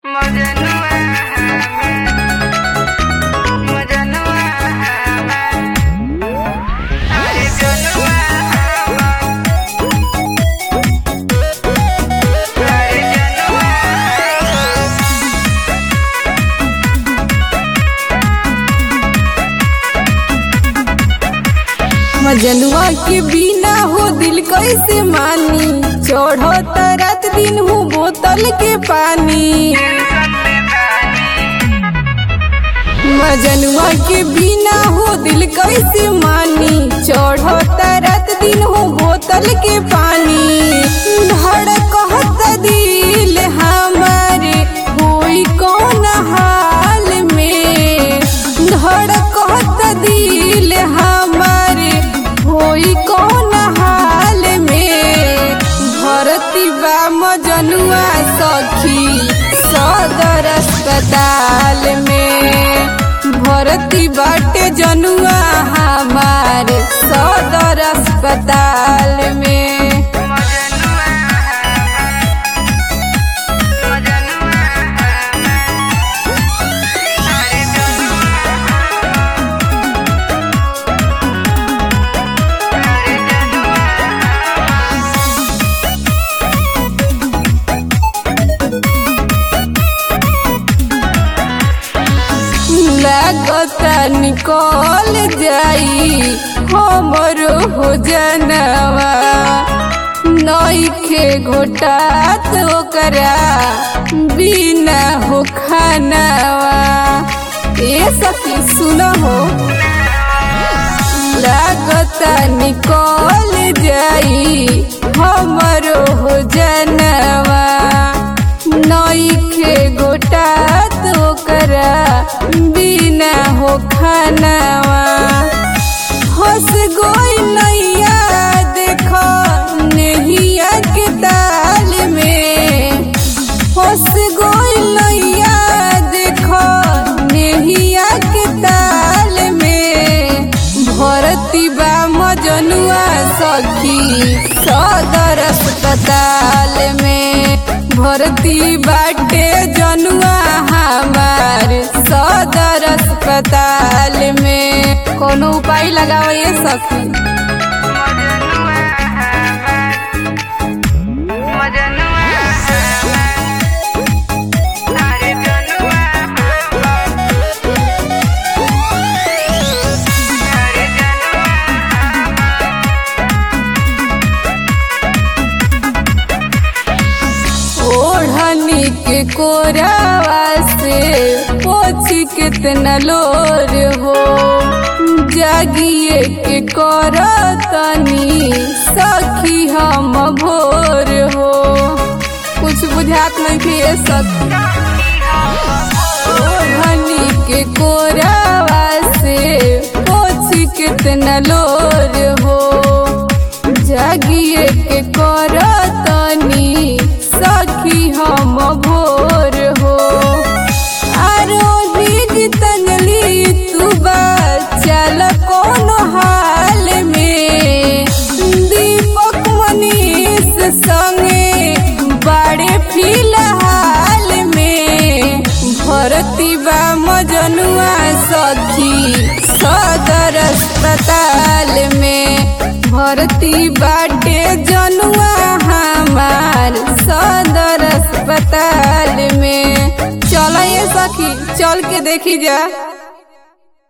मजनुआ मजनुआ अरे जनुआ अरे जनुआ मजनुआ के बिना हो दिल कैसे मानी चढ़ो रात दिन हो बोतल के पानी मजनुआ के बिना हो दिल कैसे मानी चढ़ो रात दिन हो बोतल के पानी धड़कत दिल हमारे होई कौन हाल में धड़कत दिल हमारे होई कौन हाल में भरती बा मजनुआ सखी सदर अस्पताल में भरती बाटे जनुआ हमार सदर अस्पताल में मजनुआ मजनुआ अरे जनुआ अरे जनुआ लागता निकल जाई हमर हो जनवा नईखे घोटात ओकरा बिना हो खानवा ए सखी सुन हो लागता निकल जाई हमर हो जनवा नईखे घोटात ओकरा बिना हो खानवा हंस गोई नैया देख नेहिया के ताल में हंस गोई नैया देख नेहिया के ताल में भरती बा मजनुआ सखी सदर अस्पताल में भर्ती बाटे जनुआ हमार सदर अस्पताल में कोनो उपाय लगाओ ये सखी मजनुआ मजनुआ अरे जनुआ अरे ओढ़नी के कोरावा से पोछ कितना लोर हो जागिए के करतनी सखी हम भोर हो कुछ बुझात नहीं थी ये सखी ओढ़नी के कोरावा से पोछ कितना लोर हो जागिए के करतनी सखी हम भोर हो आरोही तंगली तू चल कौन हाल में दीपक मनीष संगे बड़े फिलहाल में भरती बा मजनुआ सखी सदर अस्पताल में भर्ती बाटे जनुआ हमार सदर अस्पताल में चल ये सखी चल के देखी जा